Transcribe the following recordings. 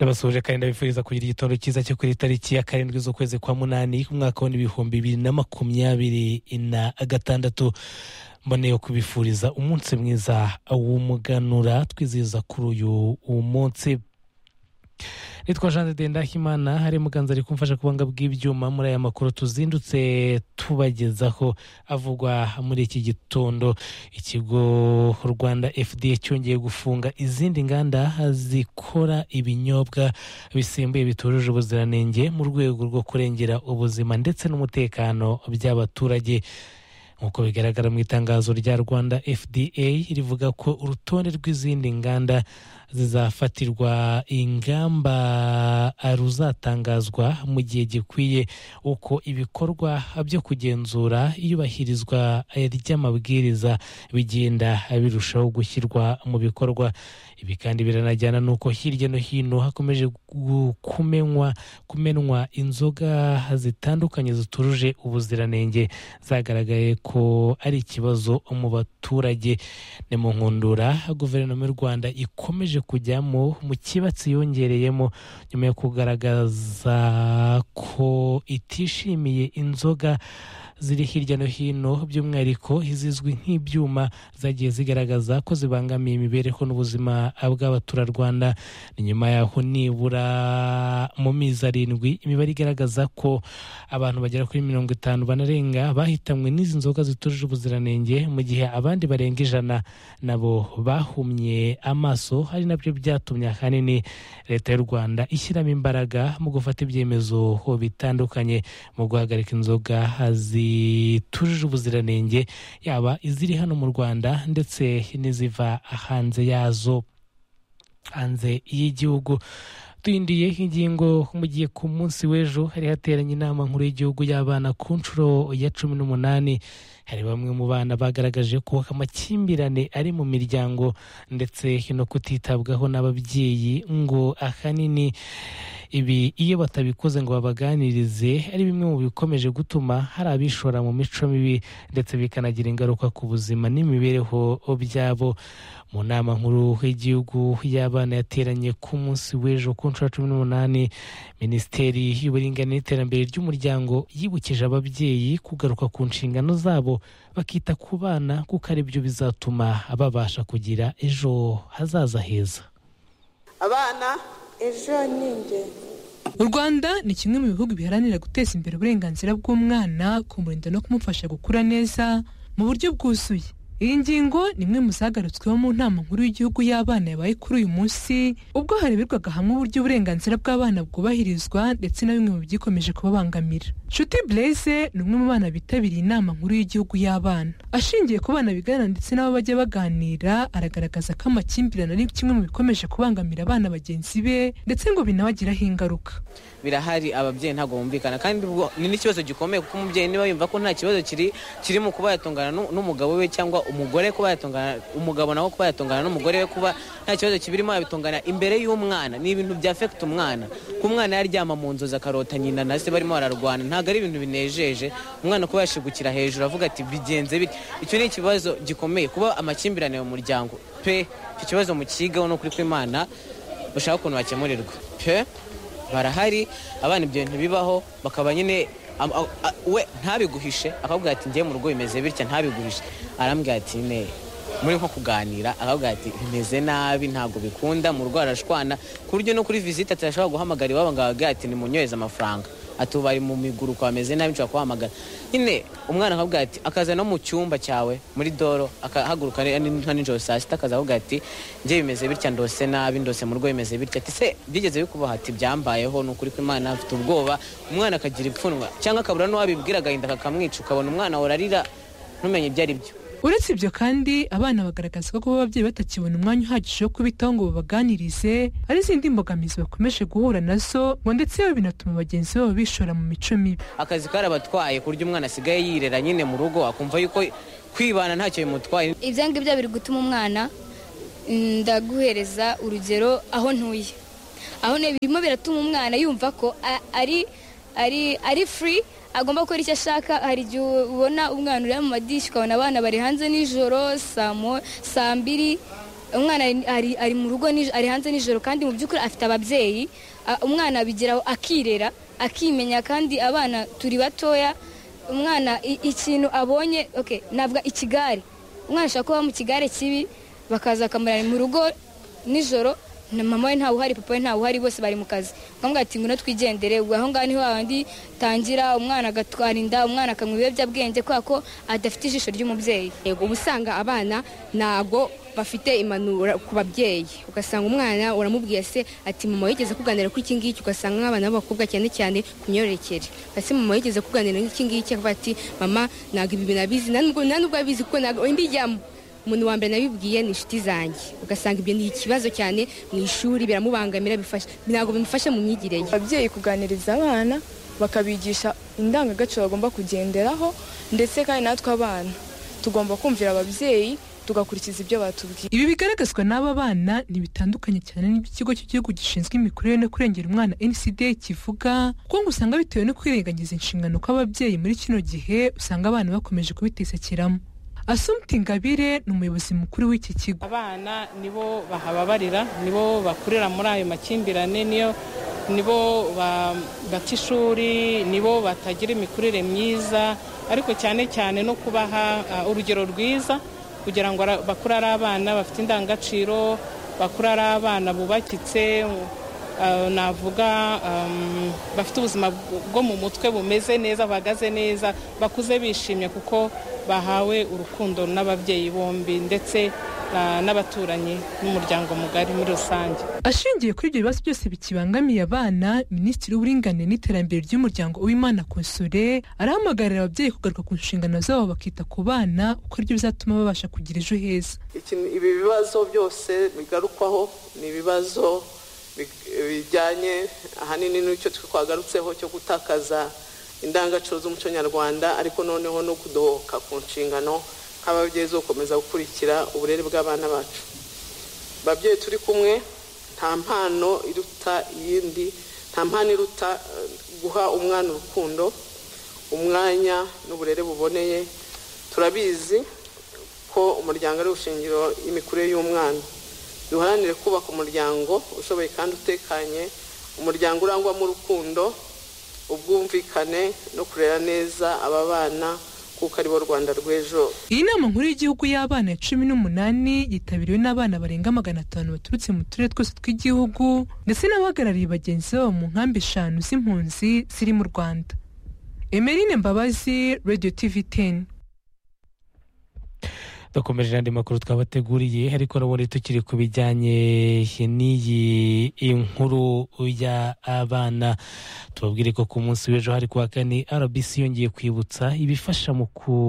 n'abasuhuje kandi ndabifuriza kugira igitondo cyiza cyo kuri tariki ya karindwi z'ukwezi kwa munani umwaka w'ibihumbi bibiri na makumyabiri na gatandatu mboneye kubifuriza umunsi mwiza w'umuganura twizihiza kuri uyu munsi nitwa jean de ndahimana hari muganza ari kumfasha kubanga bw'ibyuma muri aya makuru tuzindutse tubagezaho avugwa muri iki gitondo ikigo rwanda fda cyongeye gufunga izindi nganda zikora ibinyobwa bisembuye bitujuje ubuziranenge mu rwego rwo kurengera ubuzima ndetse n'umutekano by'abaturage nk'uko bigaragara mu itangazo rya rwanda fda rivuga ko urutonde rw'izindi nganda zizafatirwa ingamba ruzatangazwa mu gihe gikwiye uko ibikorwa byo kugenzura iyubahirizwa ry'amabwiriza bigenda birushaho gushyirwa mu bikorwa ibi kandi biranajyana n'uko hirya no hino hakomeje kumenywa kumenwa inzoga zitandukanye zitujuje ubuziranenge zagaragaye ko ari ikibazo mu baturage ni mu nkundura guverinoma y'u rwanda ikomeje kujyamo mu kibatsi yongereyemo nyuma yo kugaragaza ko itishimiye inzoga ziri hirya no hino by'umwihariko izizwi nk'ibyuma zagiye zigaragaza ko zibangamiye imibereho n'ubuzima bw'abaturarwanda ni nyuma yaho nibura mu mezi arindwi imibare igaragaza ko abantu bagera kuri mirongo itanu banarenga bahitanywe n'izi nzoga zitujuje ubuziranenge mu gihe abandi barenga ijana nabo bahumye amaso hari nabyo byatumye ahanini leta y'u rwanda ishyiramo imbaraga mu gufata ibyemezo bitandukanye mu guhagarika inzoga zitujuje ubuziranenge yaba iziri hano mu rwanda ndetse n'iziva hanze yazo hanze y'igihugu tuyindiye ingingo mu gihe ku munsi w'ejo hari hateranye inama nkuru y'igihugu y'abana ku nshuro ya cumi n'umunani hari bamwe mu bana bagaragaje ko amakimbirane ari mu miryango ndetse no kutitabwaho n'ababyeyi ngo ahanini ibi iyo batabikoze ngo babaganirize ari bimwe mu bikomeje gutuma hari abishora mu mico mibi ndetse bikanagira ingaruka ku buzima n'imibereho byabo mu nama nkuru y'igihugu y'abana yateranye ku munsi w'ejo ku nshuro cumi n'umunani minisiteri y'uburinganire n'iterambere ry'umuryango yibukije ababyeyi kugaruka ku nshingano zabo bakita ku bana kuko ari byo bizatuma babasha kugira ejo hazaza heza abana ejo ni ingenzi u rwanda ni kimwe mu bihugu biharanira guteza imbere uburenganzira bw'umwana kumurinda no kumufasha gukura neza mu buryo bwuzuye iyi ngingo ni imwe mu zagarutsweho mu nama nkuru y'igihugu y'abana yabaye kuri uyu munsi ubwo hareberwaga hamwe uburyo uburenganzira bw'abana bwubahirizwa ndetse na bimwe mu byikomeje kubabangamira nshuti blaise ni umwe mu bana bitabiriye inama nkuru y'igihugu y'abana ashingiye ku bana bigana ndetse n'abo bajya baganira aragaragaza ko amakimbirane ari kimwe mu bikomeje kubangamira abana bagenzi be ndetse ngo binabagiraho ingaruka birahari ababyeyi ntabwo bumvikana kandi ni n'ikibazo gikomeye kuko umubyeyi niba yumva ko nta kibazo kiri kiri mu kuba yatungana n'umugabo we cyangwa umugore kuba yatungana umugabo nawe kuba yatungana n'umugore we kuba nta kibazo kibirimo yabitungana imbere y'umwana ni ibintu bya fekita umwana ko umwana yaryama mu nzozi akarota nyina na se barimo bararwana ntabwo ari ibintu binejeje umwana kuba yashigukira hejuru avuga ati bigenze bite icyo ni ikibazo gikomeye kuba amakimbirane mu muryango pe icyo kibazo mukigaho n'ukuri kw'imana bashaka ukuntu bakemurirwa pe barahari abana ibyo bintu bibaho bakaba nyine we ntabiguhishe akabwira ati ngiye mu rugo bimeze bitya ntabiguhishe arambwira ati ne muri nko kuganira akabwira ati bimeze nabi ntabwo bikunda mu rugo arashwana ku buryo no kuri visite atashobora guhamagara iwabo ngo ababwira ati nimunyohereze amafaranga ati ubu bari mu miguruko bameze nabi nshobora kuhamagara nyine umwana akabwira ati akaza no mu cyumba cyawe muri doro akahaguruka nka nijoro saa sita akaza avuga ati njye bimeze bitya ndose nabi ndose mu rugo bimeze bitya ati se byigeze bikubaha ati byambayeho ni ukuri kw'imana afite ubwoba umwana akagira ipfunwa cyangwa akabura n'uwabibwira agahinda kakamwica ukabona umwana urarira ntumenye ibyo ari byo uretse ibyo kandi abana bagaragaza ko kuba ababyeyi batakibona umwanya uhagije wo kubitaho ngo babaganirize ari izindi mbogamizi bakomeje guhura nazo ngo ndetse binatuma bagenzi babo bishora mu mico mibi akazi karabatwaye ku buryo umwana asigaye yirera nyine mu rugo akumva yuko kwibana ntacyo bimutwaye ibyo ngibyo biri gutuma umwana ndaguhereza urugero aho ntuye aho ntuye birimo biratuma umwana yumva ko ari ari ari furi agomba gukora icyo ashaka hari igihe ubona umwana uri mu madirishya ukabona abana bari hanze nijoro saa mbiri umwana ari- ari- ari mu rugo nij- ari hanze nijoro kandi mu by'ukuri afite ababyeyi a- umwana abigeraho akirera akimenya kandi abana turi batoya umwana i- ikintu abonye okay, ntabwo ikigare umwana ashobora kuba mu kigare kibi bakaza bakamurana mu rugo nijoro na mama we ntawe uhari papa we ntawe uhari bose bari mu kazi nkamubwira ati ngwino twigendere ubwo aho ngaho niho hahandi tangira umwana agatwara inda umwana akanywa ibiyobyabwenge kubera ko adafite ijisho ry'umubyeyi yego uba usanga abana ntago bafite impanuro ku babyeyi ugasanga umwana uramubwiye se ati mama yigeze kuganira kuri iki ngiki ugasanga nk'abana b'abakobwa cyane cyane ku myororokere ati mama yigeze kuganira nk'iki ngiki akavuga ati mama ntabwo ibi binabizi nta nubwo nta nubwo abizi kuko ntabwo mbijyamo umuntu wa mbere nabibwiye ni inshuti zanjye ugasanga ibyo ni ikibazo cyane mu ishuri biramubangamira bifasha ntabwo bimufasha mu myigire ye ababyeyi kuganiriza abana bakabigisha indangagaciro bagomba kugenderaho ndetse kandi natwe abana tugomba kumvira ababyeyi tugakurikiza ibyo batubwiye Ibi bigaragazwa n'aba bana ni bitandukanye cyane n'iby'ikigo cy'igihugu gishinzwe imikurire no kurengera umwana NCD kivuga kuko ngo usanga bitewe no kwirengagiza inshingano kw'ababyeyi muri kino gihe usanga abana bakomeje kubitesekiramo Assumpti Ingabire ni umuyobozi mukuru w'iki kigo abana nibo bahababarira nibo bakurira muri ayo makimbirane niyo nibo ba- bata ishuri nibo batagira imikurire myiza ariko cyane cyane no kubaha ah, urugero rwiza kugira ngo ara- bakure ari abana bafite indangagaciro bakure ari abana bubakitse ah, navuga um, bafite ubuzima bw- bwo mu mutwe bumeze neza bahagaze neza bakuze bishimye kuko bahawe urukundo n'ababyeyi bombi ndetse na- n'abaturanyi n'umuryango mugari muri rusange ashingiye kuri ibyo bibazo byose bikibangamiye abana minisitiri w'uburinganire n'iterambere ry'umuryango w'imana konsure arahamagarira ababyeyi kugaruka ku nshingano zabo bakita ku bana kuko aribyo bizatuma babasha kugira ejo heza Ikintu- ibi bibazo byose bigarukwaho ni ibibazo big- bijyanye ahanini n'icyo twagarutseho cyo gutakaza indangagaciro z'umuco nyarwanda ariko noneho no kudohoka ku nshingano nk'ababyeyi zo gukomeza gukurikira uburere bw'abana bacu babyeyi turi kumwe nta mpano iruta iyindi nta mpano iruta eh, guha umwana urukundo umwanya n'uburere buboneye turabizi ko umuryango ari ushingiro y'imikurire y'umwana duharanire kubaka umuryango ushoboye kandi utekanye umuryango urangwamo urukundo ubwumvikane no kurera neza aba bana kuko aribo rwanda rw'ejo iyi nama nkuru y'igihugu y'abana ya cumi n'umunani yitabiriwe n'abana barenga magana atanu baturutse mu turere twose tw'igihugu ndetse n'abahagarariye bagenzi babo mu nkambi eshanu z'impunzi ziri mu rwanda emerine mbabazi radio tv teni dukomeje n'andi makuru twabateguriye ariko urabona tukiri ku bijyanye n'iyi inkuru y'abana tubabwire ko ku munsi w'ejo hari kuwa kane rbc yongeye kwibutsa ibifasha mu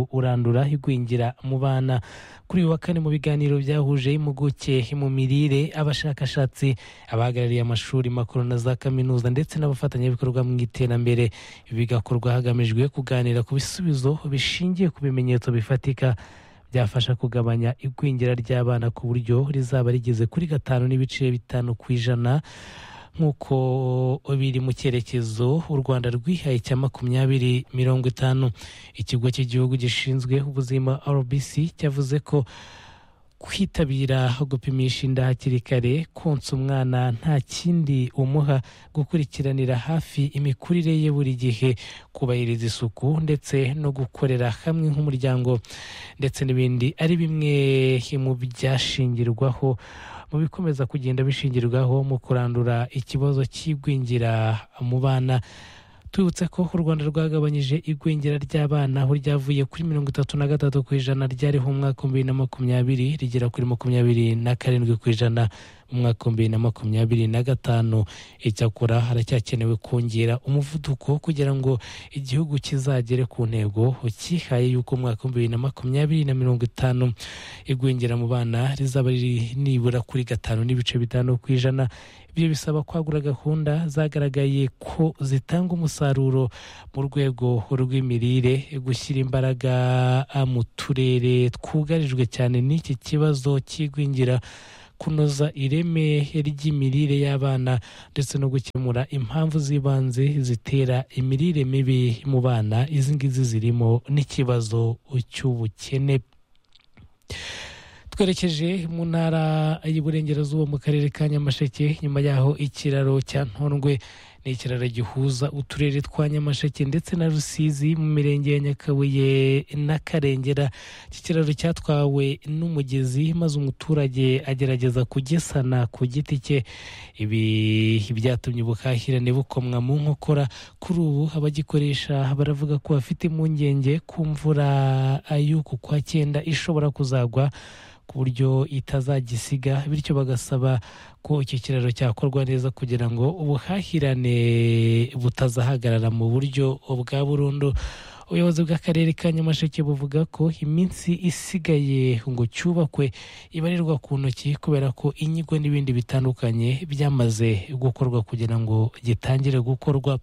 kurandura igwingira mu bana kuri uyu wa kane mu biganiro byahuje impuguke mu mirire abashakashatsi abahagarariye amashuri makuru na za kaminuza ndetse n'abafatanyabikorwa mu iterambere bigakorwa hagamijwe kuganira ku bisubizo bishingiye ku bimenyetso bifatika byafasha kugabanya igwingira ry'abana ku buryo rizaba rigeze kuri gatanu n'ibice bitanu ku ijana nk'uko biri mu cyerekezo u rwanda rwihaye cya makumyabiri mirongo itanu ikigo cy'igihugu gishinzwe ubuzima rbc cyavuze ko kwitabira gupimisha inda hakiri kare konsa umwana nta kindi umuha gukurikiranira hafi imikurire ye buri gihe kubahiriza isuku ndetse no gukorera hamwe nk'umuryango ndetse n'ibindi ari bimwe mu byashingirwaho mu bikomeza kugenda bishingirwaho mu kurandura ikibazo cy'igwingira mu bana tubibutse ko u rwanda rwagabanyije igwingira ry'abana aho ryavuye kuri mirongo itatu na gatatu ku ijana ryariho mu mwaka w'ibihumbi bibiri na makumyabiri rigera kuri makumyabiri na karindwi ku ijana mu mwaka w'ibihumbi bibiri na makumyabiri na gatanu icyakora haracyakenewe kongera umuvuduko kugira ngo igihugu kizagere ku ntego ukihaye y'uko mu mwaka w'ibihumbi bibiri na makumyabiri na mirongo itanu igwingira mu bana rizaba riri nibura kuri gatanu n'ibice bitanu ku ijana ibyo bisaba kwagura gahunda zagaragaye ko zitanga umusaruro mu rwego rw'imirire gushyira imbaraga ah, mu turere twugarijwe cyane n'iki kibazo cy'igwingira kunoza ireme ry'imirire y'abana ndetse no gukemura impamvu z'ibanze zitera imirire mibi mu bana izi ngizi zirimo n'ikibazo cy'ubukene twerekeje mu ntara y'iburengerazuba mu karere ka nyamasheke nyuma yaho ikiraro cya ntondwe ni ikiraro gihuza uturere twa nyamasheke ndetse na rusizi mu mirenge ya nyakabuye n'akarengera iki kiraro cyatwawe n'umugezi maze umuturage agerageza kugesana ku giti cye ibi byatumye ubuhahirane bukomwa mu nkokora kuri ubu abagikoresha baravuga ko bafite impungenge ku mvura y'uku kwa cyenda ishobora kuzagwa ku buryo itazagisiga bityo bagasaba ko iki kiraro cyakorwa neza kugira ngo ubuhahirane butazahagarara mu buryo bwa burundu ubuyobozi bw'akarere ka nyamasheke buvuga ko iminsi isigaye ngo cyubakwe ibarirwa ku ntoki kubera ko inyigo n'ibindi bitandukanye byamaze gukorwa kugira ngo gitangire gukorwa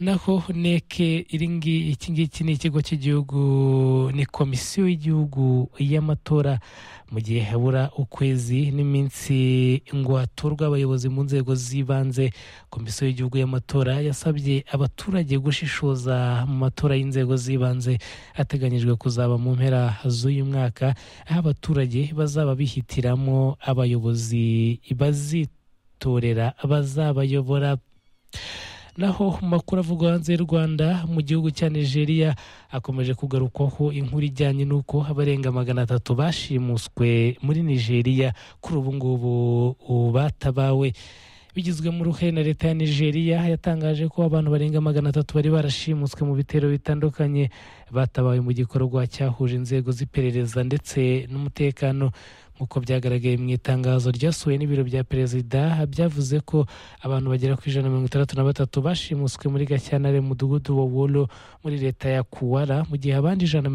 naho neke iringi iki ngiki ni ikigo cy'igihugu ni komisiyo y'igihugu y'amatora mu gihe habura ukwezi n'iminsi ngo hatorwe abayobozi mu nzego z'ibanze komisiyo y'igihugu y'amatora yasabye abaturage gushishoza mu matora y'inzego z'ibanze ateganyijwe kuzaba mu mpera z'uyu mwaka aho abaturage bazaba bihitiramo abayobozi bazitorera bazabayobora naho makuru avugwa hanze y'u rwanda mu gihugu cya nigeria akomeje kugarukwaho inkuru ijyanye n'uko abarenga magana atatu bashimuswe muri nigeria kuri ubu ngubu batabawe bigizwemo uruhare na leta ya nigeria yatangaje ko abantu barenga magana atatu bari barashimuswe mu bitero bitandukanye batabawe mu gikorwa cyahuje inzego z'iperereza ndetse n'umutekano nk'uko byagaragaye mu itangazo ryasuwe n'ibiro bya perezida byavuze ko abantu bagera ku ijana na mirongo itandatu na batatu bashimuswe muri gashyantare mu mudugudu wa wolo muri leta ya kuwara mu gihe abandi ijana